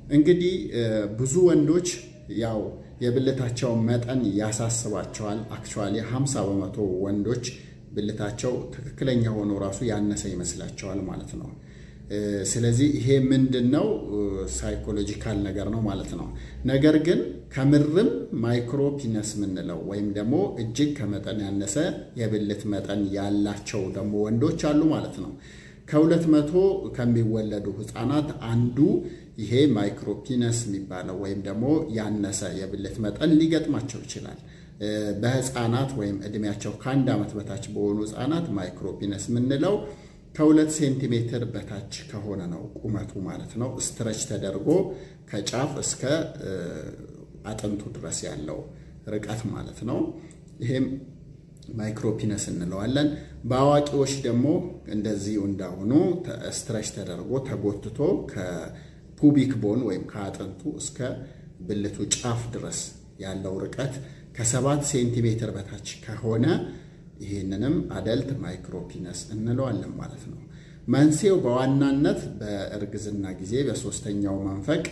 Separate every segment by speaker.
Speaker 1: እንግዲህ ብዙ ወንዶች ያው የብልታቸው መጠን ያሳስባቸዋል። አክቹዋሊ 50 በመቶ ወንዶች ብልታቸው ትክክለኛ ሆኖ ራሱ ያነሰ ይመስላቸዋል ማለት ነው። ስለዚህ ይሄ ምንድን ነው? ሳይኮሎጂካል ነገር ነው ማለት ነው። ነገር ግን ከምርም ማይክሮ ፒነስ የምንለው ወይም ደግሞ እጅግ ከመጠን ያነሰ የብልት መጠን ያላቸው ደግሞ ወንዶች አሉ ማለት ነው። ከሁለት መቶ ከሚወለዱ ህፃናት አንዱ ይሄ ማይክሮፒነስ የሚባለው ወይም ደግሞ ያነሰ የብልት መጠን ሊገጥማቸው ይችላል። በህፃናት ወይም እድሜያቸው ከአንድ ዓመት በታች በሆኑ ህፃናት ማይክሮፒነስ የምንለው ከሁለት ሴንቲሜትር በታች ከሆነ ነው ቁመቱ ማለት ነው። ስትረች ተደርጎ ከጫፍ እስከ አጥንቱ ድረስ ያለው ርቀት ማለት ነው። ይሄም ማይክሮፒነስ እንለዋለን። በአዋቂዎች ደግሞ እንደዚሁ እንዳሁኑ ስትረች ተደርጎ ተጎትቶ ከፑቢክ ቦን ወይም ከአጥንቱ እስከ ብልቱ ጫፍ ድረስ ያለው ርቀት ከሰባት ሴንቲሜትር በታች ከሆነ ይህንንም አደልት ማይክሮፒነስ እንለዋለን ማለት ነው። መንስኤው በዋናነት በእርግዝና ጊዜ በሶስተኛው መንፈቅ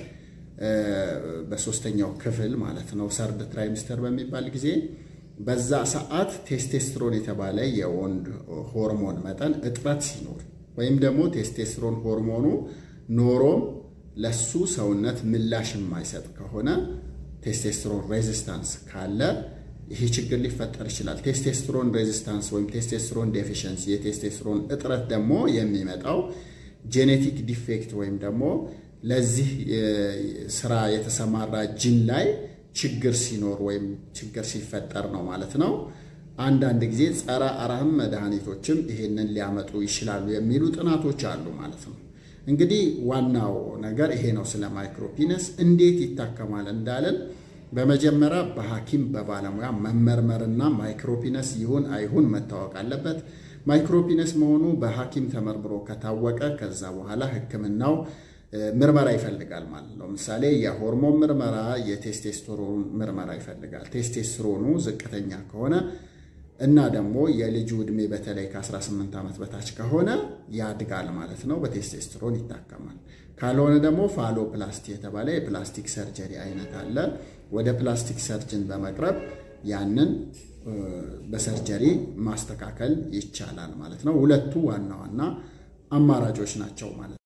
Speaker 1: በሶስተኛው ክፍል ማለት ነው ሰርድ ትራይሚስተር በሚባል ጊዜ በዛ ሰዓት ቴስቴስትሮን የተባለ የወንድ ሆርሞን መጠን እጥረት ሲኖር ወይም ደግሞ ቴስቴስትሮን ሆርሞኑ ኖሮም ለሱ ሰውነት ምላሽ የማይሰጥ ከሆነ ቴስቴስትሮን ሬዚስታንስ ካለ ይሄ ችግር ሊፈጠር ይችላል። ቴስቴስትሮን ሬዚስታንስ ወይም ቴስቴስትሮን ዴፊሽንሲ የቴስቴስትሮን እጥረት ደግሞ የሚመጣው ጄኔቲክ ዲፌክት ወይም ደግሞ ለዚህ ስራ የተሰማራ ጂን ላይ ችግር ሲኖር ወይም ችግር ሲፈጠር ነው ማለት ነው። አንዳንድ ጊዜ ጸረ አረም መድኃኒቶችም ይሄንን ሊያመጡ ይችላሉ የሚሉ ጥናቶች አሉ ማለት ነው። እንግዲህ ዋናው ነገር ይሄ ነው። ስለ ማይክሮፒነስ እንዴት ይታከማል እንዳለን በመጀመሪያ በሐኪም በባለሙያ መመርመርና ማይክሮፒነስ ይሁን አይሁን መታወቅ አለበት። ማይክሮፒነስ መሆኑ በሐኪም ተመርምሮ ከታወቀ ከዛ በኋላ ሕክምናው ምርመራ ይፈልጋል ማለት ነው። ለምሳሌ የሆርሞን ምርመራ፣ የቴስቴስትሮን ምርመራ ይፈልጋል። ቴስቴስትሮኑ ዝቅተኛ ከሆነ እና ደግሞ የልጁ ዕድሜ በተለይ ከ18 ዓመት በታች ከሆነ ያድጋል ማለት ነው። በቴስቴስትሮን ይታከማል። ካልሆነ ደግሞ ፋሎፕላስቲ የተባለ የፕላስቲክ ሰርጀሪ አይነት አለ። ወደ ፕላስቲክ ሰርጅን በመቅረብ ያንን በሰርጀሪ ማስተካከል ይቻላል ማለት ነው። ሁለቱ ዋና ዋና አማራጮች ናቸው ማለት ነው።